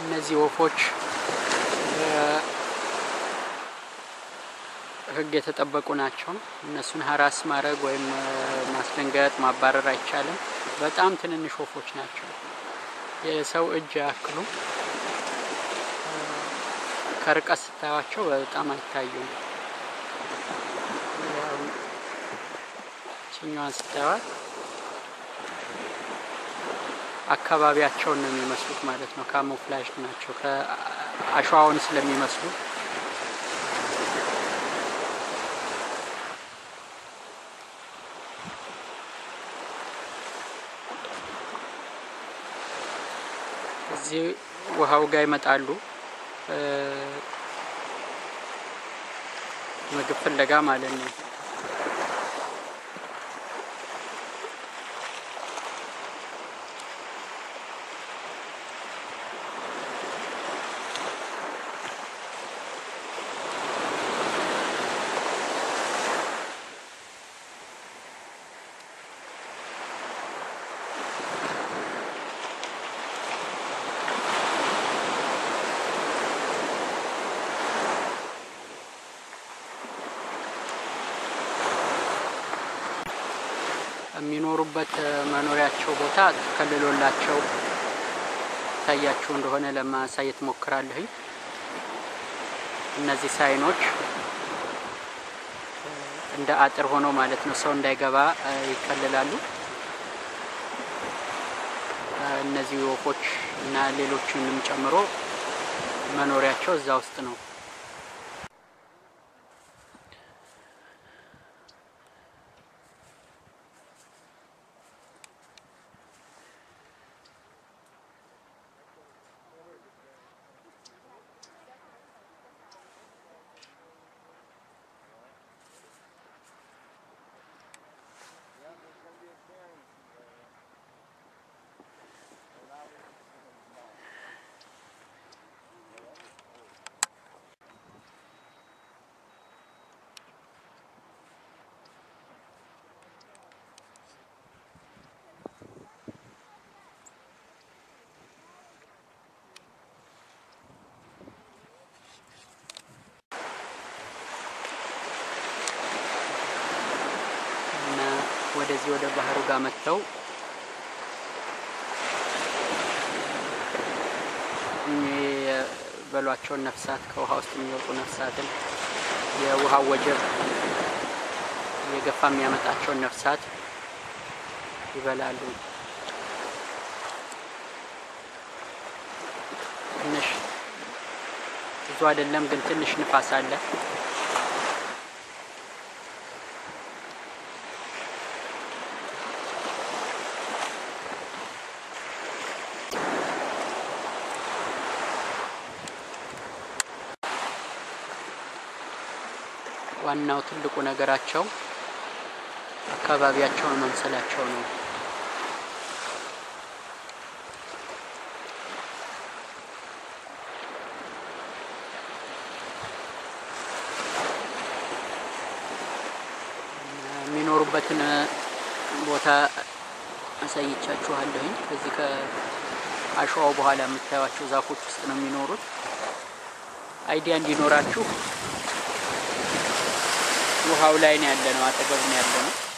እነዚህ ወፎች ሕግ የተጠበቁ ናቸው። እነሱን ሀራስ ማድረግ ወይም ማስደንገጥ፣ ማባረር አይቻልም። በጣም ትንንሽ ወፎች ናቸው። የሰው እጅ ያክሉ ከርቀት ስታዩቸው በጣም አይታዩም። ችኛዋን ስታዩት አካባቢያቸውን ነው የሚመስሉት ማለት ነው። ካሞፍላጅ ናቸው ከአሸዋውን ስለሚመስሉ እዚህ ውሃው ጋር ይመጣሉ ምግብ ፍለጋ ማለት ነው። የሚኖሩበት መኖሪያቸው ቦታ ተከልሎላቸው ታያችሁ እንደሆነ ለማሳየት ሞክራለሁኝ። እነዚህ ሳይኖች እንደ አጥር ሆኖ ማለት ነው፣ ሰው እንዳይገባ ይከልላሉ። እነዚህ ወፎች እና ሌሎችንም ጨምሮ መኖሪያቸው እዛ ውስጥ ነው። ወደዚህ ወደ ባህሩ ጋር መጥተው የሚበሏቸውን ነፍሳት ከውሃ ውስጥ የሚወጡ ነፍሳትን የውሃው ወጀብ የገፋ የሚያመጣቸውን ነፍሳት ይበላሉ። ትንሽ ብዙ አይደለም ግን ትንሽ ንፋስ አለ። ዋናው ትልቁ ነገራቸው አካባቢያቸውን መምሰላቸው ነው። የሚኖሩበትን ቦታ አሳይቻችኋለሁኝ። ከዚህ ከአሸዋው በኋላ የምታዩቸው ዛፎች ውስጥ ነው የሚኖሩት። አይዲያ እንዲኖራችሁ ውሃው ላይ ነው ያለ ነው፣ አጠገቡ ነው ያለ ነው።